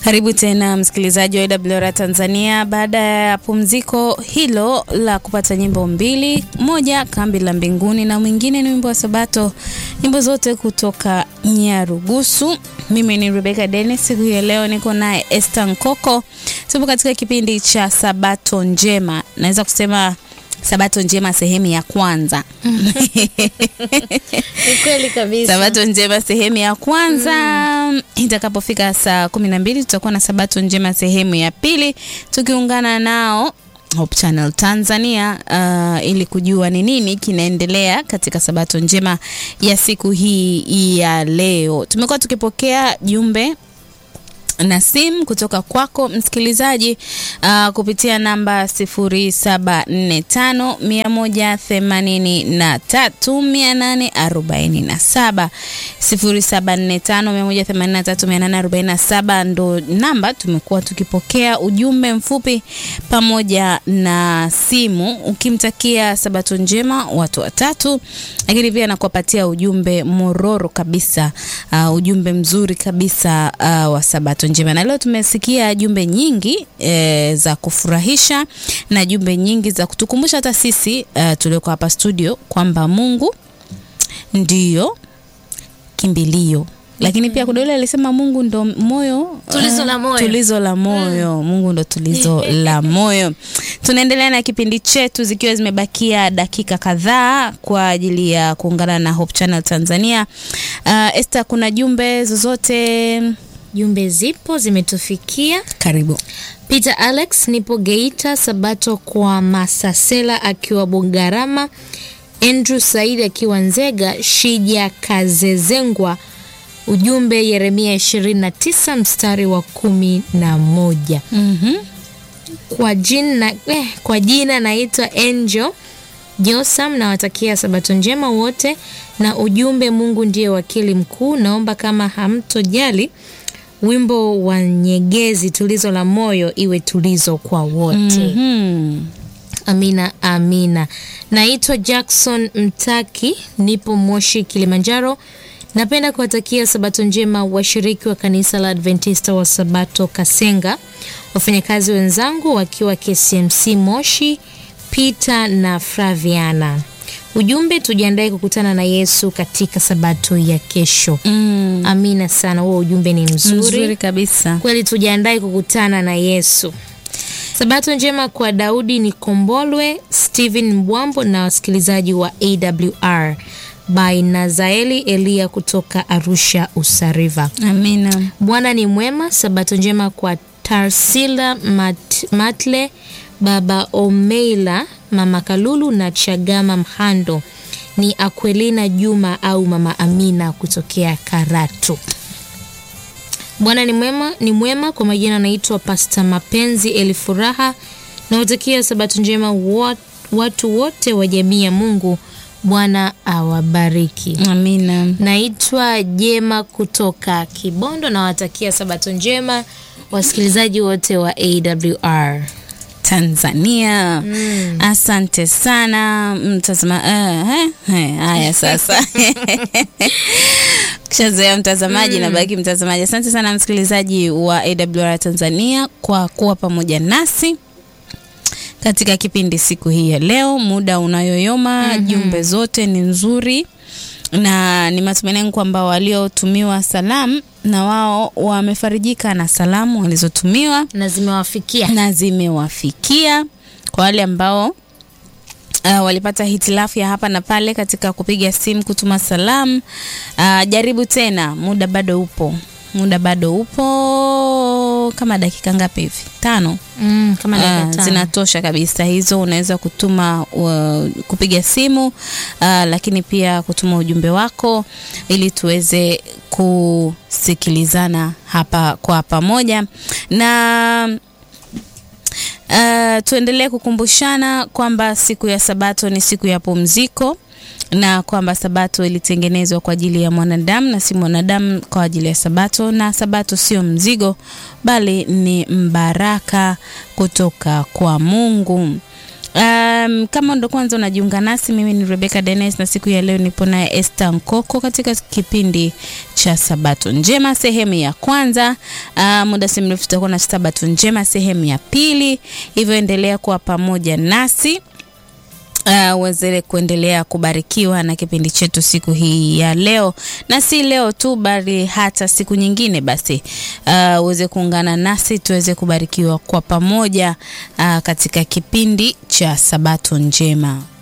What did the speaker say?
Karibu tena msikilizaji wa AWR Tanzania. Baada ya pumziko hilo la kupata nyimbo mbili, moja kambi la mbinguni na mwingine ni wimbo wa Sabato, nyimbo zote kutoka Nyarugusu. Mimi ni Rebecca Dennis, siku ya leo niko naye Esther Nkoko. Tupo katika kipindi cha Sabato Njema, naweza kusema Sabato Njema sehemu ya kwanza. Ni kweli kabisa. Sabato Njema sehemu ya kwanza mm. Itakapofika saa kumi na mbili tutakuwa na Sabato Njema sehemu ya pili tukiungana nao Hope Channel Tanzania uh, ili kujua ni nini kinaendelea katika Sabato Njema ya siku hii ya leo. Tumekuwa tukipokea jumbe na simu kutoka kwako msikilizaji uh, kupitia namba 0745183847 0745183847 ndo namba tumekuwa tukipokea ujumbe mfupi pamoja na simu ukimtakia sabato njema watu watatu, lakini pia nakuwapatia ujumbe mororo kabisa uh, ujumbe mzuri kabisa uh, wa sabato njema na leo tumesikia jumbe nyingi e, za kufurahisha na jumbe nyingi za kutukumbusha hata sisi uh, tulioko hapa studio kwamba Mungu ndiyo kimbilio lakini pia kuna yule alisema Mungu ndo moyo Tulizo la moyo. tulizo la moyo Mungu ndo tulizo la moyo. Tunaendelea na kipindi chetu zikiwa zimebakia dakika kadhaa kwa ajili ya kuungana na Hope Channel Tanzania. Uh, Esther, kuna jumbe zozote? Jumbe zipo zimetufikia. Karibu. Peter Alex, nipo Geita. Sabato kwa Masasela akiwa Bugarama, Andrew Said akiwa Nzega, Shija Kazezengwa. Ujumbe Yeremia 29 mstari wa kumi na moja. Mhm. Kwa jina, eh, kwa jina naitwa Angel Josam, nawatakia sabato njema wote, na ujumbe Mungu ndiye wakili mkuu. Naomba kama hamtojali wimbo wa Nyegezi, tulizo la moyo, iwe tulizo kwa wote. Mhm. Amina, amina. Naitwa Jackson Mtaki, nipo Moshi, Kilimanjaro. Napenda kuwatakia sabato njema washiriki wa kanisa la Adventista wa Sabato Kasenga, wafanyakazi wenzangu wakiwa KCMC Moshi, Peter na Flaviana. Ujumbe, tujiandae kukutana na Yesu katika sabato ya kesho. Mm. Amina sana, huo ujumbe ni mzuri, Mzuri kabisa. kweli tujiandae kukutana na Yesu. Sabato njema kwa Daudi ni Kombolwe, Steven Mbwambo na wasikilizaji wa AWR by Nazaeli Elia kutoka Arusha Usariva. Amina. Bwana ni mwema. Sabato njema kwa Tarsila Mat, Matle, Baba Omeila, Mama Kalulu na Chagama Mhando. Ni Akwelina Juma au Mama Amina kutokea Karatu. Bwana ni mwema, ni mwema. Kwa majina anaitwa Pasta Mapenzi Elifuraha. Nawatakia sabato njema wat, watu wote wa jamii ya Mungu. Bwana awabariki. Amina. Naitwa Jema kutoka Kibondo. Nawatakia sabato njema wasikilizaji wote wa AWR. Tanzania. Asante sana mtazama. Uh, eh, eh, haya sasa kishazoea mtazamaji na baki mtazamaji. Asante sana msikilizaji wa AWR Tanzania kwa kuwa pamoja nasi katika kipindi siku hii ya leo. Muda unayoyoma, jumbe zote ni nzuri na ni matumaini yangu kwamba waliotumiwa salamu na wao wamefarijika na salamu walizotumiwa na zimewafikia na zimewafikia. Kwa wale ambao uh, walipata hitilafu ya hapa na pale katika kupiga simu, kutuma salamu, uh, jaribu tena, muda bado upo, muda bado upo, kama dakika ngapi hivi? Tano. mm, kama Ah, dakika tano. zinatosha kabisa hizo. Unaweza kutuma uh, kupiga simu uh, lakini pia kutuma ujumbe wako ili tuweze kusikilizana hapa kwa pamoja na uh, tuendelee kukumbushana kwamba siku ya Sabato ni siku ya pumziko na kwamba Sabato ilitengenezwa kwa ajili ya mwanadamu na si mwanadamu kwa ajili ya Sabato, na Sabato sio mzigo bali ni mbaraka kutoka kwa Mungu. Um, kama ndo kwanza unajiunga nasi, mimi ni Rebecca Dennis na siku ya leo nipo naye Esther Nkoko katika kipindi cha Sabato Njema sehemu ya kwanza. Uh, muda si mrefu tutakuwa na Sabato Njema sehemu ya pili, hivyo endelea kuwa pamoja nasi uweze uh, kuendelea kubarikiwa na kipindi chetu siku hii ya leo, na si leo tu, bali hata siku nyingine. Basi uweze uh, kuungana nasi tuweze kubarikiwa kwa pamoja uh, katika kipindi cha Sabato Njema.